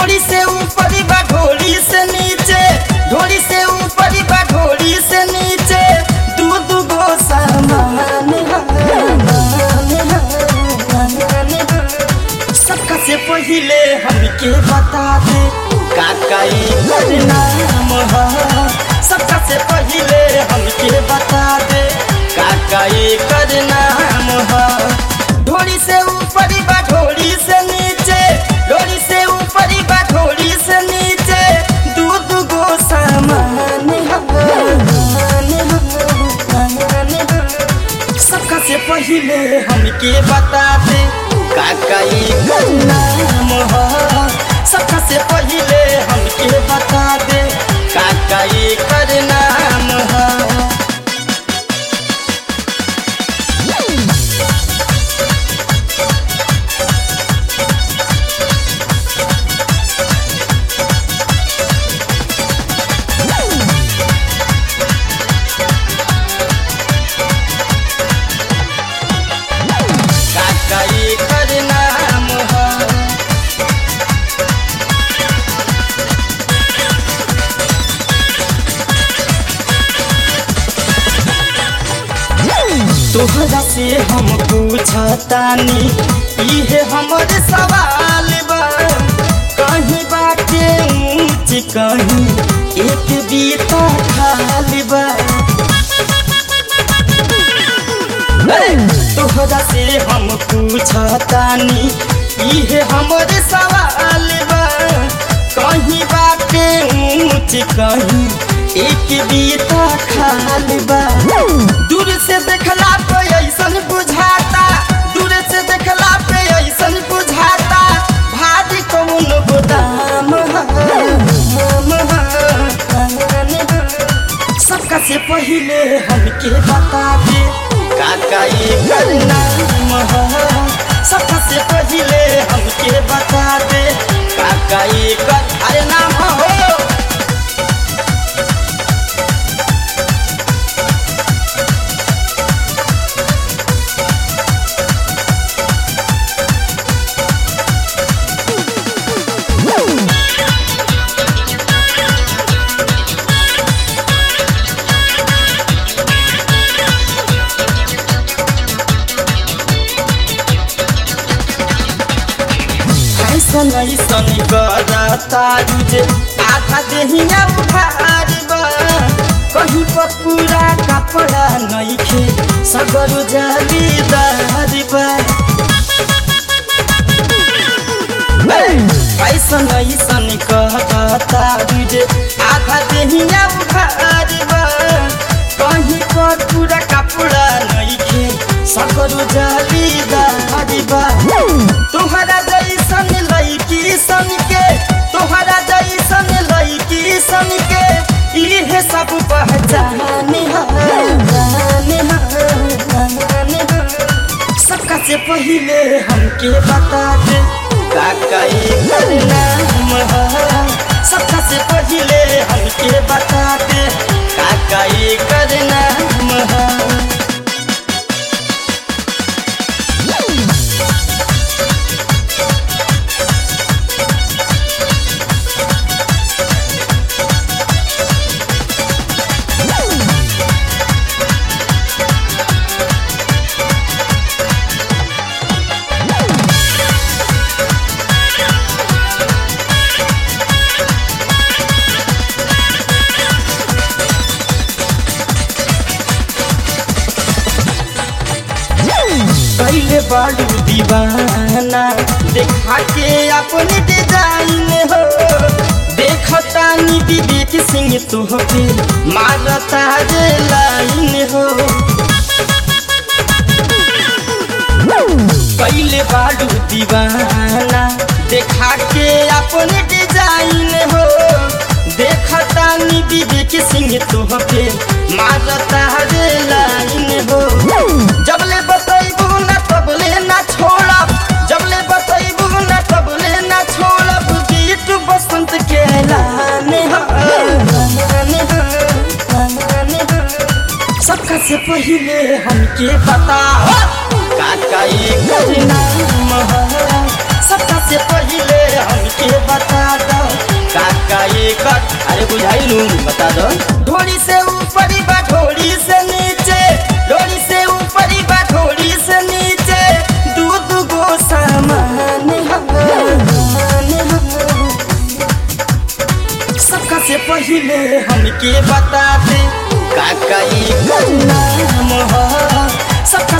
ढोड़ी से ऊपर बा ढोड़ी से नीचे ढोड़ी से ऊपर बा ढोड़ी से नीचे दू दू गो सामान सबका से पहिले हमके बता दे काका एकर नाम ह सबका से पहिले हमके बता दे काका एकर नाम ह ढोड़ी से ऊपर बा ढोड़ी से नीचे ढोड़ी से ऊपर बा ढोड़ी से नीचे दू दू गो सामान सबका से पहिले हमके बता दे काका एकर नाम ह सबका से पहिले हमके बता दे काका एकर नाम ह काका एकर नाम ह तोहरा से हम पूछतानी इहे हमर सवाल बा कहीं बाटे ऊंच कहीं एक बीता खाली बा तोहरा से हम पूछतानी इहे हमर सवाल बा कहीं बाटे ऊंच कहीं एक बीता खाली बा दूर से देखला पे ऐसन बुझाता दूर से देखला पे ऐसन बुझाता भारी कौन गोदाम सबका से पहिले हमके बता दे काका एकर नाम ह सबका से पहिले हमके बता दे काका एकर अरे नाम हो ऐसन ऐसन करता जे आधा देहिया उधार बा कहीं पर पूरा कपड़ा नइखे सगर जालीदार बा ऐसन ऐसन कहता जे आधा देहिया उधार बा कहीं पर पूरा कपड़ा नइखे सगर जालीदार बा तोहरा जैसन लड़की सन के तोहरा जैसन लड़की सन के इहे सब पहचाने सबका से पहिले हमके बता दे काका एकर नाम ह सबका से पहिले हमके बता दे काका एकर नाम ह कैले बाड़ू दीवाना देखा के अपने डिजाइन हो देखतानी विवेक सिंह तुहके मारता रे लाइन हो कैले बाड़ू दीवाना देखा के अपने डिजाइन हो देखतानी विवेक सिंह तुहके मारता रे लाइन हो जबले बतैबू ना तबले ना छोड़ब जबले बतैबू ना तबले ना छोड़ब गीत बसंत के लाने सबका से पहिले हमके बता काका एकर नाम ह सबका से पहिले हमके बता बुझाइलू बता दो ढोली से ऊपर बा ढोली से नीचे ढोली से ऊपर बा ढोली से नीचे दू दू गो सामान सबका से पहले हमके बता दे काका ई नाम ह सबका